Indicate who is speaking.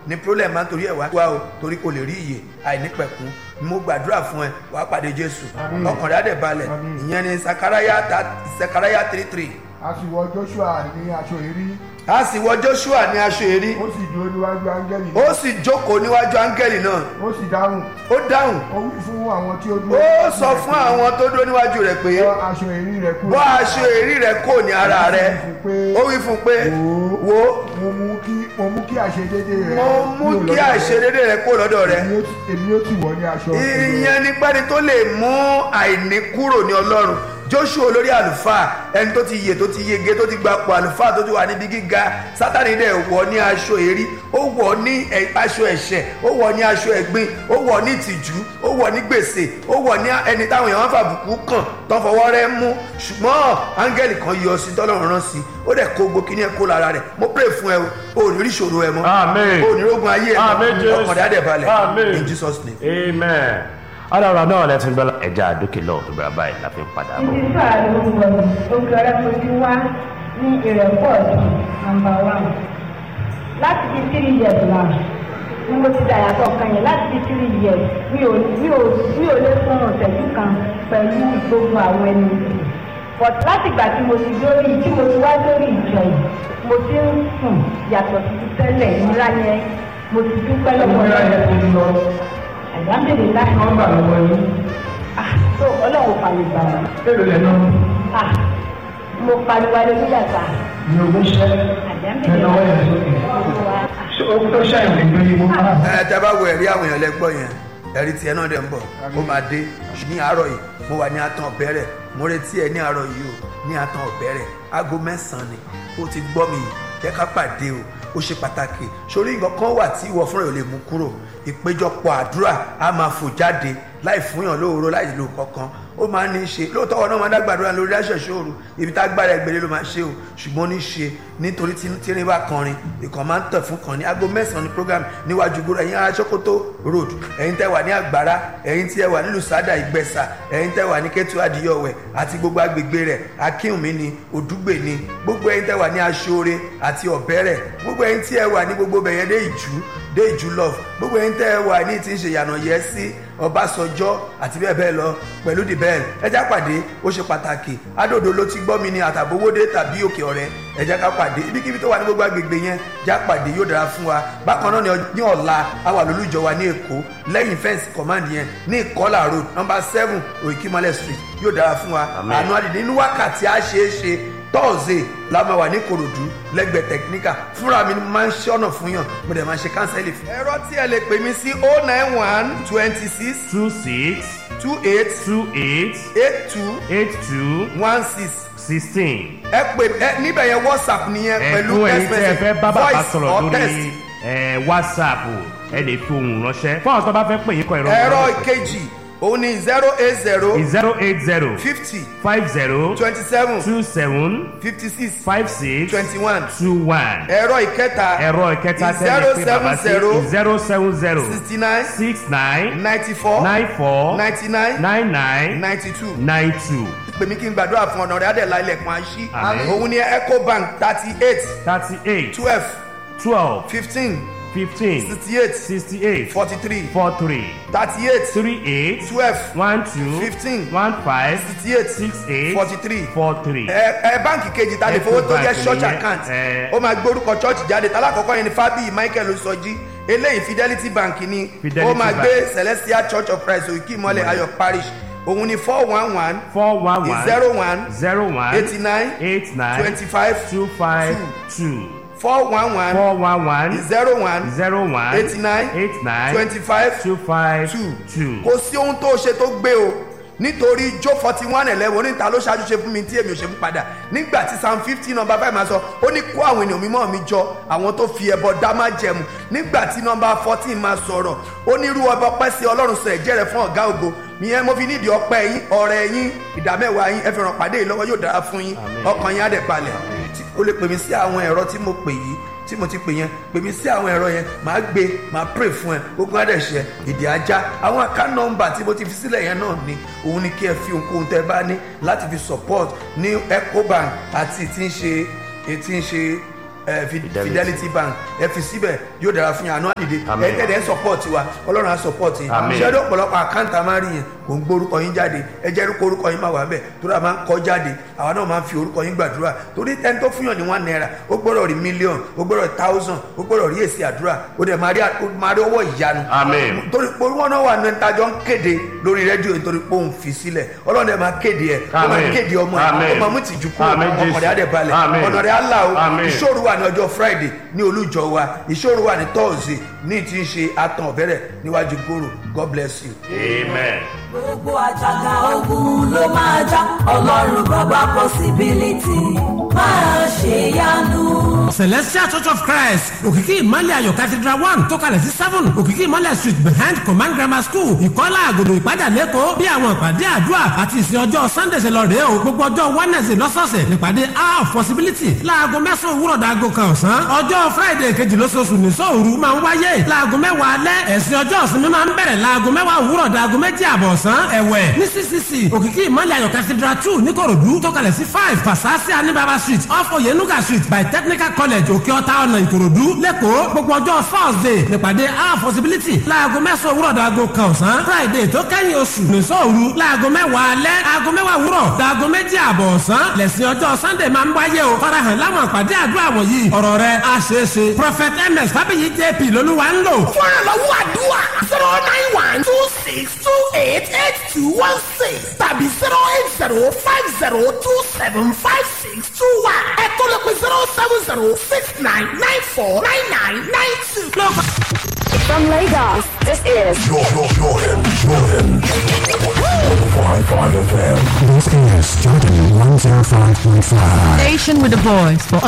Speaker 1: ní problem máa ń torí ẹ̀ wá wá o torí kò lè rí iyè àìnípẹ̀kun mo gbàdúrà fún ẹ wàá pàdé jésù
Speaker 2: Àmín.
Speaker 1: ọkàn rẹ̀ á dẹ̀ balẹ̀
Speaker 2: Àmín.
Speaker 1: ìyẹn ni sakaraya ta sakaraya three three
Speaker 2: a sì wọ joshua ní aṣọ èrí
Speaker 1: a sì wọ joshua ní aṣọ èrí
Speaker 2: ó sì dúró níwájú áńgẹ́lì
Speaker 1: ó sì jókòó níwájú áńgẹ́lì náà
Speaker 2: ó sì dáhùn
Speaker 1: ó dáhùn
Speaker 2: ó wí fún àwọn tí ó dúró
Speaker 1: ó sọ fún àwọn tó dúró níwájú rẹ̀ pé
Speaker 2: bọ́ aṣọ èrí rẹ̀ kúrò
Speaker 1: bọ́ aṣọ èrí rẹ̀ kò ní ara rẹ̀ ó wí fún un pé wo
Speaker 2: mo mú kí mo mú kí àṣedédé rẹ̀
Speaker 1: mo mú
Speaker 2: kúrò
Speaker 1: kí
Speaker 2: lọ́dọ̀ rẹ̀.
Speaker 1: àìṣedédé rẹ̀ kó lọ́dọ̀ rẹ̀
Speaker 2: èmi ó ti- èmi ó ti wọ̀ ní aṣọ
Speaker 1: ìyẹn ni pẹ́ni tó lè mú àìní kúrò ní ọlọ́run joshua olórí àlùfáà ẹni tó ti yè tó ti yege tó ti gbapò àlùfáà tó ti wà níbi gíga sátani dẹ̀ wọ̀ ní aṣọ èrí ó wọ̀ ní ẹ- aṣọ ẹ̀ṣẹ̀ ó wọ̀ ní aṣọ ẹ̀gbin ó wọ̀ ní ìtìjú ó wọ̀ ní gbèsè ó wọ̀ ní ẹni táwọn èèyàn fàbùkù kàn tó ń fọwọ́ rẹ̀ mú ṣùgbọ́n áńgẹ́lì kan yọ sí tọ́lọ́run rán sí ó dẹ̀ kó gbó kíní ẹ̀ kó lára rẹ̀ mo pray fún ẹ o ò ní rí ìṣòro ẹ mọ́
Speaker 3: Amen.
Speaker 1: ò ní rógun ayé ẹ
Speaker 3: Amen,
Speaker 1: mọ́
Speaker 3: Jésù.
Speaker 1: ọkàn rẹ̀ á dẹ̀ balẹ̀
Speaker 3: Amen.
Speaker 1: in Jesus name.
Speaker 3: amen ọlọ́run náà lẹ́tún gbọ́ ẹja àdókè lọ́wọ́ tó bẹ̀rẹ̀ báyìí la fi ń padà bọ̀.
Speaker 4: Ibi tí ààrẹ orúkọ mi, oge ọ̀rẹ́ fojú wá ní ìrẹ̀pọ̀ ọ̀dùn nàmbà wán. Láti di three years náà ni mo ti dà yàtọ̀ kan yẹn láti di three years mi ò mi ò mi ò lè fún ọ̀sẹ̀jú kan pẹ̀lú gbogbo àwọn ẹni yìí. But láti ìgbà tí mo ti lórí tí mo ti wá lórí ìjọ yìí, mo ti ń sùn yàtọ̀ sí ti tẹ́lẹ̀ ìnira yẹn mo ti dúpẹ́ lọ́wọ́ Ọlọ́run. Àyàmbèrè láì
Speaker 2: nọ́mbà lọ́wọ́ yín
Speaker 4: Ah, tó ọlọ́run fàyè gbà wá.
Speaker 2: èrò lẹ́nu
Speaker 4: Ah, mo pariwo alẹ́ nígbà tá
Speaker 2: ní ogún ṣẹ́
Speaker 4: àjẹ́mbèrè
Speaker 2: lọ́wọ́ yẹn sókè ó tó ṣàyàn lè gbé yín mọ́
Speaker 1: ẹ tẹ bá wo ẹ̀rí àwọn èèyàn lẹ́gbọ́ yẹn ẹ̀rí tiẹ̀ náà dẹ̀ ń bọ̀ ó máa dé ní àárọ̀ yìí mo wà ní atan ọ̀bẹ̀rẹ̀ mo retí ẹ ní àárọ̀ yìí o ní atan ọ̀bẹ̀rẹ̀ aago mẹ́sàn-án ni ó ti gbọ́ mi yìí jẹ́ ká pàdé o ó ṣe pàtàkì sórí nǹkan kan wà tí ìwọ fúnra ẹ̀ ò lè mú kúrò ìpéjọpọ̀ àdúrà á máa fò jáde láì fúnyàn lóòró láì lò kankan ó máa ní í ṣe lóòótọ́ ọ̀nà máa dágbàdúrà lórí aṣẹ̀ṣẹ̀ òru ibi tá gbára ẹgbẹ̀rẹ̀ ló máa ṣe o ṣùgbọ́n ó ní í ṣe nítorí tí tírín bá kọrin ìkàn máa ń tẹ̀ fún kan ní aago mẹ́sàn-án ní program níwájú gbòòrò ẹ̀yin ará Sókótó road ẹ̀yin tẹ́ wà ní àgbàrá ẹ̀yin tí ẹ wà nílùú sádà ìgbẹ́sà ẹ̀yin tẹ́ wà ní kẹ́tù adìyọ̀wẹ̀ àti gbogbo agbègbè rẹ̀ akínwùmí ni òdúgbè ni gbogbo ẹ̀yin tẹ́ wà ní aṣọ́re àti ọ̀bẹ́rẹ̀ gbogbo ẹ̀yin tí ẹ wà ní gbogbo bẹ̀yẹn dé ìjú dé ìjú love gbogbo ẹ̀yin tẹ́ ẹ wà ní ti ń ṣe yànà yẹ sí ọbásanjọ́ àti bẹ́ẹ̀ bẹ́ẹ̀ lọ pẹ̀lú the bell ẹjá pàdé ó ṣe pàtàkì adòdó ló ti gbọ́ mi ní àtàbówódé tàbí òkè ọ̀rẹ́ ẹjá ká pàdé ibikíbi tó wà ní gbogbo agbègbè yẹn já pàdé yóò dára fún wa bákan náà ní ọ- ní ọ̀la a wà lólùjọ wa ní èkó lẹ́yìn fẹ́ǹsì command yẹn ní ìkọ́là road number seven òyìnkímọ́lẹ̀ street yóò dára fún wa
Speaker 3: Amen.
Speaker 1: àánú àdìdí nínú wákàtí á ṣeé ṣe tọ́ọ̀sì la máa wà ní korodu lẹ́gbẹ̀ẹ́ tẹkiníkà fúnra mi ni mo máa ń ṣe ọ̀nà fún yàn mo dẹ̀ máa ṣe kánsẹ́lì fún. ẹ̀rọ tí ẹ lè pè mí sí oh nine one twenty six
Speaker 3: two six
Speaker 1: two eight
Speaker 3: two eight
Speaker 1: eight two
Speaker 3: eight two
Speaker 1: one six
Speaker 3: sixteen.
Speaker 1: ẹ pè ẹ níbẹ̀ yẹn whatsapp nìyẹn pẹ̀lú
Speaker 3: ẹ̀fún ẹ̀yin
Speaker 1: text
Speaker 3: tí ẹ
Speaker 1: message
Speaker 3: fẹ́ bá bàbá
Speaker 1: voice
Speaker 3: sọ̀rọ̀
Speaker 1: or
Speaker 3: lórí
Speaker 1: text.
Speaker 3: ẹ̀, whatsapp ẹ lè fi ohùn ránṣẹ́ fún àwọn tó bá fẹ́ pè yín kọ ìrọ̀rùn.
Speaker 1: ẹ̀rọ ìkejì òun ni zero eight zero
Speaker 3: zero eight zero
Speaker 1: fifty
Speaker 3: five zero
Speaker 1: twenty seven
Speaker 3: two seven
Speaker 1: fifty six
Speaker 3: five six
Speaker 1: twenty one
Speaker 3: two one.
Speaker 1: ẹ̀rọ ìkẹta
Speaker 3: ẹ̀rọ ìkẹta
Speaker 1: zero
Speaker 3: tẹ́lẹ̀ pé bàbá sí
Speaker 1: seven zero
Speaker 3: zero seven zero
Speaker 1: sixty nine
Speaker 3: six nine
Speaker 1: ninety four
Speaker 3: nine four
Speaker 1: ninety nine
Speaker 3: nine nine
Speaker 1: ninety two.
Speaker 3: nine two
Speaker 1: pè mí kí n gbàdúrà fún ọ̀nà rẹ̀ adẹ̀lá ilẹ̀kùn àṣí
Speaker 3: Àmín.
Speaker 1: òun ni ecobank thirty eight
Speaker 3: thirty eight
Speaker 1: twelve
Speaker 3: twelve
Speaker 1: fifteen
Speaker 3: fifteen
Speaker 1: sixty eight
Speaker 3: sixty eight
Speaker 1: forty three
Speaker 3: four three
Speaker 1: thirty eight
Speaker 3: three eight
Speaker 1: twelve
Speaker 3: one two
Speaker 1: Fifteen.
Speaker 3: one five
Speaker 1: sixty eight
Speaker 3: six eight
Speaker 1: forty three
Speaker 3: four three.
Speaker 1: ẹ ẹ báǹkì kejì ta lè fowó tó jẹ́
Speaker 3: Ecobank
Speaker 1: church
Speaker 3: nìyẹn,
Speaker 1: account
Speaker 3: ẹ.
Speaker 1: ó máa gbórúkọ church jáde tálákọ̀ọ́kọ́ yẹn ni fábíyì michael sọjí eléyìí fidelity bank ni
Speaker 3: Fidelity
Speaker 1: ó máa
Speaker 3: Bank.
Speaker 1: gbé celestial church of christ òkè ìmọ̀lẹ̀ ayọ̀ parish òun ni four one one
Speaker 3: four one one
Speaker 1: zero one
Speaker 3: zero one
Speaker 1: eighty nine
Speaker 3: eight nine
Speaker 1: twenty five
Speaker 3: two five two
Speaker 1: four one one
Speaker 3: four one one
Speaker 1: zero one
Speaker 3: zero one
Speaker 1: eighty nine
Speaker 3: eight nine
Speaker 1: twenty five
Speaker 3: two five
Speaker 1: two
Speaker 3: two.
Speaker 1: kò sí ohun tó ṣe tó gbé o nítorí jó forty one eleven oníta ló ṣáájú ṣe fún mi tí èmi ò ṣe fún padà nígbà tí psalm fifty number five máa sọ ó ní kó àwọn ènìyàn mímọ́ mi jọ àwọn tó fi ẹbọ dá má jẹmu nígbà tí number fourteen máa sọ̀rọ̀ ó ní irú ọba ọpẹ́ sí ọlọ́run sọ ẹ̀jẹ̀ rẹ̀ fún ọ̀gá ògo ìyẹn mo fi nídìí ọpẹ́ yín ọrẹ yín ìdámẹ́wàá yín ẹ fi ràn pàdé yìí lọ́wọ́ yóò dára fún yín ọkàn yín á dẹ̀ balẹ̀ ó lè pè mí sí àwọn ẹ̀rọ tí mo pè yìí tí mo ti pè yẹn pè mí sí àwọn ẹ̀rọ yẹn màá gbé màá pray fún ẹ gbogbo àdẹ̀ṣẹ̀ èdè ajá àwọn account number tí mo ti fi sílẹ̀ yẹn náà ni òun ni kí ẹ fi ohunkóhun tẹ bá ní láti fi support ní ecobank àti tí ń ṣe tí ń ṣe ẹ, Fi-
Speaker 3: Fidelity.
Speaker 1: fidelity bank ẹ fi síbẹ̀ yóò dára fún yín àánú àdìde
Speaker 3: Àmín.
Speaker 1: ẹ tẹ̀lé support wa ọlọ́run á support yín
Speaker 3: Àmín.
Speaker 1: ṣé ọdún ọ̀pọ̀lọpọ̀ àkáǹtì àmárì yẹn kò ń gbórúkọ yín jáde ẹ jẹ́ orúkọ orúkọ yín máa wà bẹ́ẹ̀ tó dà máa ń kọ́ jáde àwa náà máa ń fi orúkọ yín gbàdúrà torí ẹni tó fún yàn ní one naira ó gbọ́dọ̀ rí mílíọ̀n ó gbọ́dọ̀ rí thousand ó gbọ́dọ̀ rí èsì àdúrà ó dẹ̀ máa rí ó máa rí ọwọ́ ìyanu
Speaker 3: Àmín.
Speaker 1: torí pé wọn náà wà ní ìtajọ́ ń kéde lórí rédíò nítorí pé òun fi sílẹ̀ ọlọ́run ẹ̀ máa kéde ẹ̀ ó máa
Speaker 3: Àmín.
Speaker 1: kéde ọmọ ẹ̀
Speaker 3: Àmín.
Speaker 1: ó máa mú tìjú kúrò
Speaker 3: Àmín, Jésù.
Speaker 1: ọkàn rẹ̀ á dẹ̀ balẹ̀
Speaker 3: Àmín.
Speaker 1: ọ̀nà rẹ̀ á là o
Speaker 3: Àmín.
Speaker 1: ìṣòro wà ní ọjọ́ friday ní olújọ wa ìṣòro wà ní thursday ní ti ń ṣe atan ọ̀bẹ̀rẹ̀ níwájú gòrò god bless you.
Speaker 3: amen.
Speaker 5: gbogbo àjàgà ogun ló máa já ọlọ́run bàbá possibility máa ṣe yanu.
Speaker 6: celestial church of christ òkìkí ìmọ̀lẹ̀ ayọ̀ cathedral one tó kalẹ̀ sí seven òkìkí ìmọ̀lẹ̀ street behind command grammar school ìkọ́lá àgòdò ìpájà lẹ́kọ̀ọ́ bí àwọn ìpàdé àdúrà àti ìsìn ọjọ́ sunday ṣe lọ rèé o gbogbo ọjọ́ wednesday lọ́sọ̀ọ̀sẹ̀ nípàdé hour of possibility láago mẹ́sàn-án òwúrọ̀ dàgò kan ọ̀sán ọjọ́ friday kejì lóṣooṣù ní sóòru máa ń wáyé láago mẹ́wàá alẹ́ ẹ̀sìn ọjọ́ ìsinmi máa ń bẹ̀rẹ̀ láago mẹ́wàá òwúrọ̀ dàgò méjì àbọ̀ ọ̀sán ẹ̀wẹ̀ ní ccc òkìkí ìmọ̀lẹ̀ ayọ̀ cathedral two níkòròdú tó kalẹ̀ sí five pasasi anibaba street off oyenuga street by technical college òkè ọ̀tá ọ̀nà ìkòròdú lẹ́kọ̀ọ́ gbogbo ọjọ́ thursday nípàdé our possibility láago mẹ́sàn-án òwúrọ̀ dàgò kan ọ̀sán friday tó kẹ́yìn oṣù nìṣọ́ òru láago mẹ́wàá alẹ́ aago mẹ́wàá òwúrọ̀ dàgò méjì àbọ̀ ọ̀sán lẹ́sìn ọjọ́ sunday máa ń wáyé o farahàn láwọn àpàdé àdúrà wọ̀nyí ọ̀rọ̀ rẹ̀ á ṣeé ṣe prophet ms fábíyì jp lolúwa ń lò.
Speaker 7: fún ìrànlọ́wọ́ àdúrà zero nine one two six two eight eight two one six tàbí zero eight zero five zero two seven five six two one ẹ̀kọ́ ló pe zero seven zero six nine nine four nine nine nine two.
Speaker 8: From Lagos, this is
Speaker 9: Jordan, Jordan, Jordan. 105.5 FM.
Speaker 10: This is Jordan 105.5.
Speaker 11: Station with the voice for